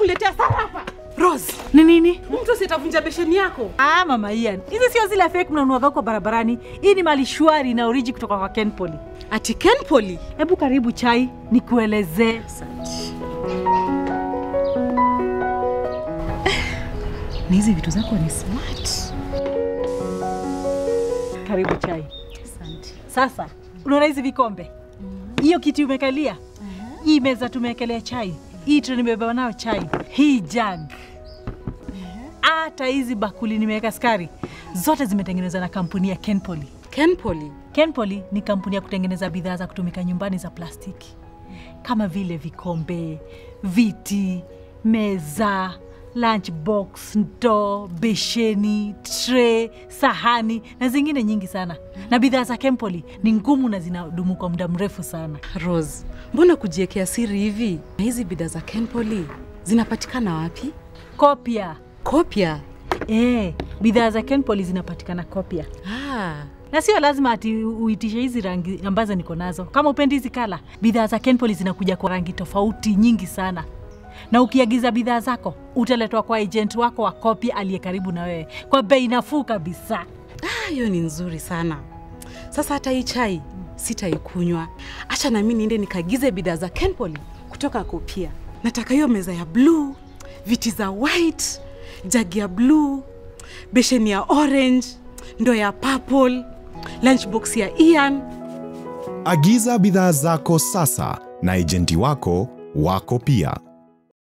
kuletea sarafa. Rose, Ni nini? mtu sitavunja besheni yako. Ah, mama Ian, hizi sio zile fake mnanuaga huko barabarani. Hii ni mali shwari na oriji kutoka kwa Kenpoly. Ati Kenpoly. Hebu karibu chai nikuelezee. Na hizi vitu zako ni smart. Karibu chai. Sasa unaona hizi vikombe, hiyo kiti umekalia, hii meza tumewekelea chai, hii tray nimebeba nayo chai, hii jug, hata hizi bakuli nimeweka skari, zote zimetengenezwa na kampuni ya Kenpoly. Kenpoly. Kenpoly ni kampuni ya kutengeneza bidhaa za kutumika nyumbani za plastiki kama vile vikombe, viti, meza, lunchbox, ndoo, besheni, tray, sahani na zingine nyingi sana. Na bidhaa za Kenpoly ni ngumu na zinadumu kwa muda mrefu sana. Rose, mbona kujiwekea siri hivi? Na hizi bidhaa za Kenpoly zinapatikana wapi? Kopia Kopia. eh, bidhaa za Kenpoly zinapatikana Kopia. Ah, na sio lazima ati uitishe hizi rangi ambazo niko nazo. Kama upendi hizi kala, bidhaa za Kenpoly zinakuja kwa rangi tofauti nyingi sana, na ukiagiza bidhaa zako utaletwa kwa agent wako wa Kopia aliye karibu na wewe kwa bei nafuu kabisa. ah, hiyo ni nzuri sana. Sasa hata hii chai sitaikunywa. Acha nami niende nikaagize bidhaa za Kenpoly kutoka Kopia. Nataka hiyo meza ya bluu, viti za white, jagi ya bluu, besheni ya orange, ndoo ya purple, lunchbox ya Ian. Agiza bidhaa zako sasa na ejenti wako wako pia.